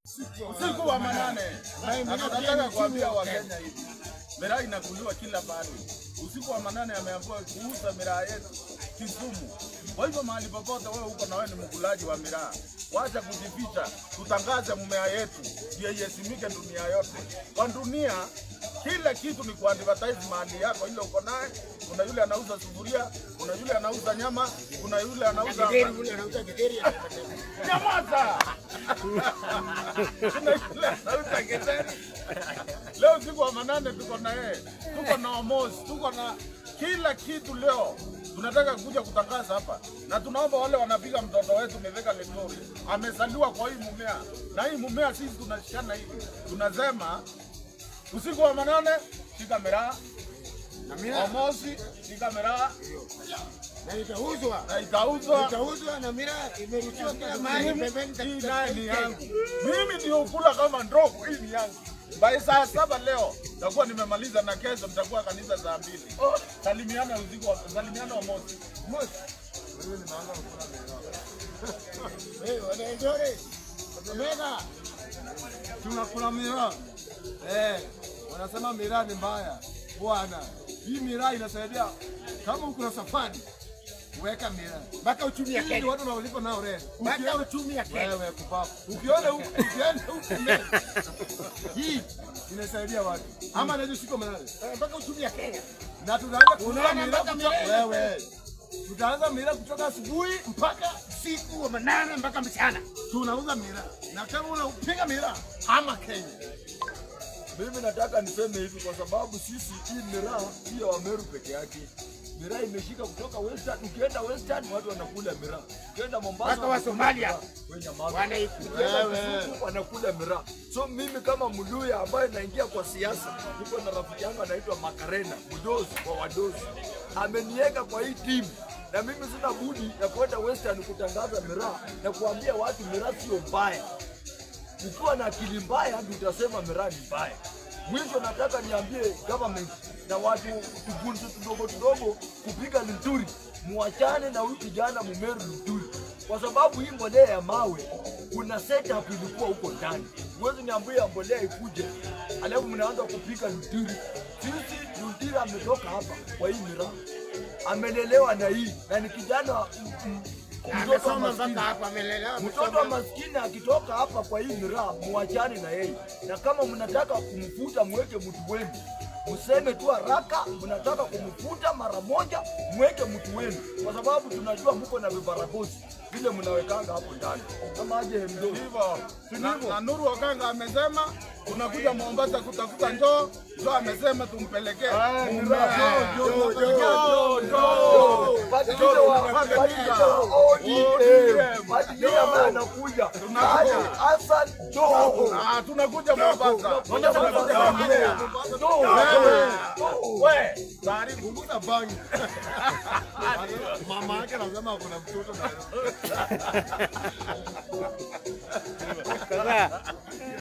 usiku wa manane. Na tunataka kuambia Wakenya hivi, miraa inakuliwa kila pahali. Usiku wa manane ameambiwa kuuza miraa yetu Kisumu. Kwa hivyo mahali popote wewe uko na wewe ni mkulaji wa miraa, wacha kujificha, tutangaze mmea yetu ndio ihesimike dunia yote. Kwa dunia kila kitu ni kuadvertise mahali yako ile uko naye. Kuna yule anauza sufuria, kuna yule anauza nyama, kuna yule anauza Nyamaza! Kuna yule anauza githeri. Leo usiku wa manane tuko na yeye, tuko na Omosi, tuko na kila kitu leo. Tunataka kuja kutangaza hapa na tunaomba wale wanapiga mtoto wetu Mithika Linturi amezaliwa kwa hii mumea, na hii mumea sisi tunashikana hivi, tunasema usiku wa manane shika miraa, Omosi shika miraa na itauzwa na itauzwa itauzwa na mira imerushiwa kila mahali pembeni hii naye ni yangu. Mimi ndio kula kama ndogo, hii ni yangu. By saa saba leo takuwa nimemaliza, na kesho mtakuwa kanisa saa mbili. Salimiana usiku, wa- salimiana wa mosi. Eh, wanaenjoy. Omega. tunakula miraa eh, wanasema miraa ni mbaya bwana. Hii miraa inasaidia kama uko na safari, weka miraa Mpaka uchumi ya hii ni Kenya. watu wanalipa nao rent. Mpaka Ukienda- uchumi ya Kenya. wewe kupapu, ukiona huku ukienda huku mbele, hii inasaidia watu ama naweza shika manane Eh, Mpaka uchumi ya Kenya. na tutaanza kuuza Unaona miraa mpaka kutoka miraa wewe, tutaanza miraa kutoka asubuhi mpaka Siku wa manane mpaka mchana. tunauza miraa, na kama unapiga miraa ama Kenya Mimi nataka niseme hivi kwa sababu sisi hii miraa sio ya Wameru peke yake. Miraa imeshika kutoka Western. Ukienda Western watu wanakula miraa. Ukienda Mombasa Mpaka wa wanakula Somalia. miraa. Wewe nyamaza. Wanaikula. Ukienda Wewe. Kisumu wanakula miraa. So mimi kama Mluya ambaye naingia kwa siasa, niko na rafiki yangu anaitwa Makarena, mdozi wa wadozi. Ameniweka kwa hii timu na mimi sina budi ya kwenda Western kutangaza miraa na kuambia watu miraa sio mbaya ukiwa na akili mbaya ndio utasema miraa ni mbaya. Mwisho nataka niambie government na watu tugunze tudogo tudogo kupiga Linturi, muachane na huyu kijana Mumeru Linturi, kwa sababu hii mbolea ya mawe kuna setup ilikuwa huko ndani. Huwezi niambia mbolea ikuje alafu mnaanza kupiga Linturi. Sisi Linturi ametoka hapa kwa hii miraa, amelelewa na hii na ni kijana m- m- mtoto wa Amesoma maskini. mpaka hapa amelelewa. Mtoto wa amesoma. maskini akitoka hapa kwa hii miraa, muachane na yeye, na kama mnataka kumfuta mweke mtu wenu, mseme tu haraka mnataka kumfuta mara moja, mweke mtu wenu, kwa sababu tunajua mko na vibaragosi vile mnawekanga hapo ndani, kama aje mdogo Hivyo na, na Nuru Okanga amesema tunakuja Mombasa kutafuta njoo, njoo amesema tumpelekee mmea. ambaye anakuja Hassan Joho. Ah, tunakuja Mombasa. Moja Tunakuja Mombasa. Mombasa. Joho. Wewe, Joho. we, taarifa Punguza bangi. Mama yake anasema kuna mtoto na Sasa